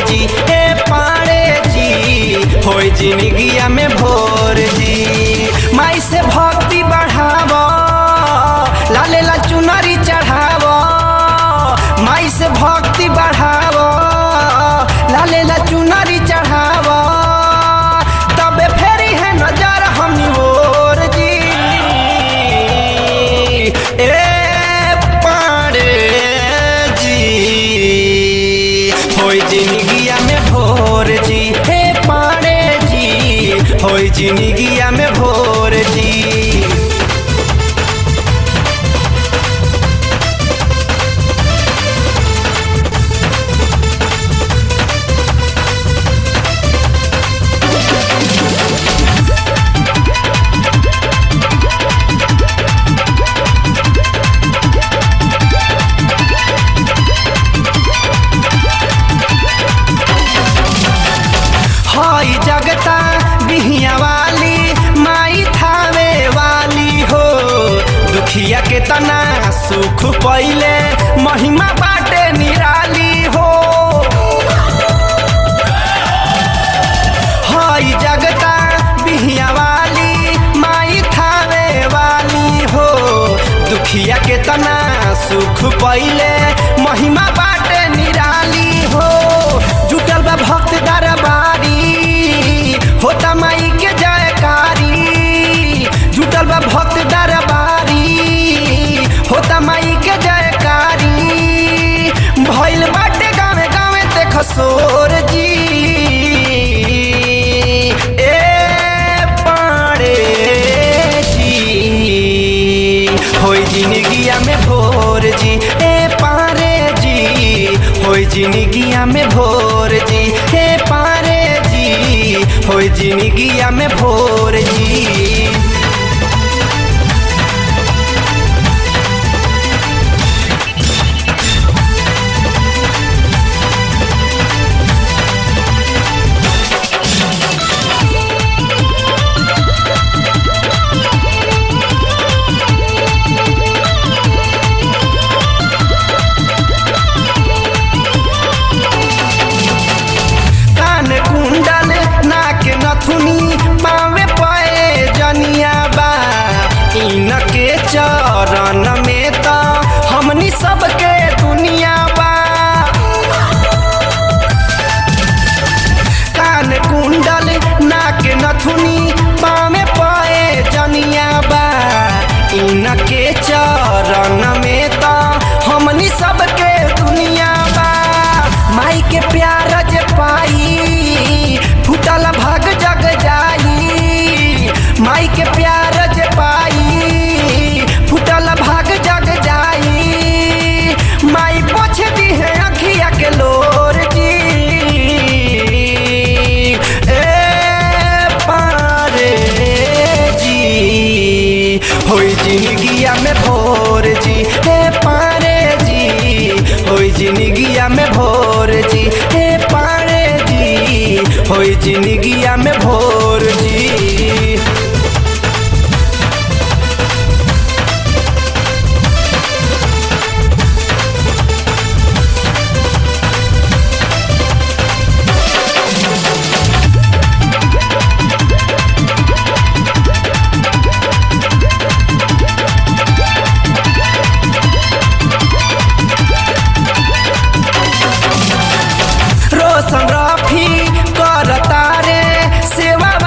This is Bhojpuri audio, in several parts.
जी ए पाड़े जी होई जिंदगिया में भोर जी माई से भक्ति बढ़ाव लाले ला चुनरी चढ़ाव माई से भक्ति बढ़ाव लाले ला चुनरी चढ़ाव तबे फेरी है नजर हम ओर जी ए पाड़े जी होई जिंदगिया में भोर जी हे पाड़े जी होई जिंदगिया में भोर जी हई जगता बिहिया वाली माई थावे वाली हो दुखिया के तना सुख पहिले महिमा बाटे निराली हो हई जगता बिहिया वाली माई थावे वाली हो दुखिया के तना सुख पहिले महिमा बाटे निराली हो जुटल बा भक्त दरबारी होता माई के जयकारी जुटल बा भक्त दरबारी होता माई के जयकारी भइल बाटे गावे गावे देख सोर जी ए पाड़े जी होई जिंदगिया में भोर जी ए पारे जी होई जिंदगिया में भोर जी हे पारे जी होई जिंदगिया में भोर जी कान कुंडल नाक नथुनी पावे पए जनिया बा इनके चरण में त हमनी सबके दुनिया बा कान कुंडल नाक नथुनी पावे पए जनिया बा इनके चरण में त हमनी सबके दुनिया बा माई के प्यार जे पाई फूटल भाग जग जाई माई के प्यार जे पाई फूटल भाग जग जाई माई पोछ दी है अखिया के लोर जी ए पारे जी होई जिंदगिया में भोर जी हे पारे जी होई जिंदगिया में भोर जी हे पारे जी होई जिंदगिया में भोर जी रोशन रफी करता रे सेवा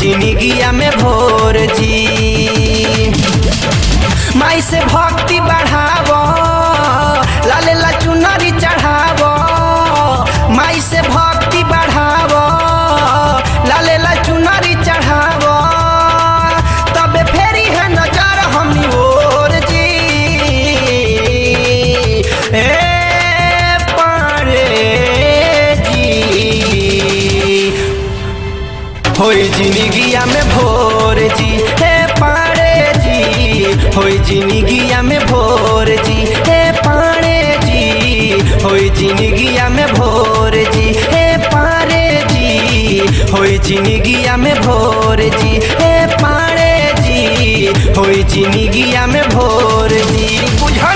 जिंदगिया में भोर जी माई से भक्ति बढ़ावो लाले ला चुनरी चढ़ावो माई से भक्ति बढ़ावो लाले ला चुनरी चढ़ावो तबे फेरी है नजर हमनी ओर जी ए पारे जी होई जिंदगिया में भोर जी हे पाड़े जी होई जिंदगिया में भोर जी हे पाड़े जी होई जिंदगिया में भोर जी हे पाड़े जी होई जिंदगिया में भोर जी हे पाड़े जी होई जिंदगिया में भोर जी बुझ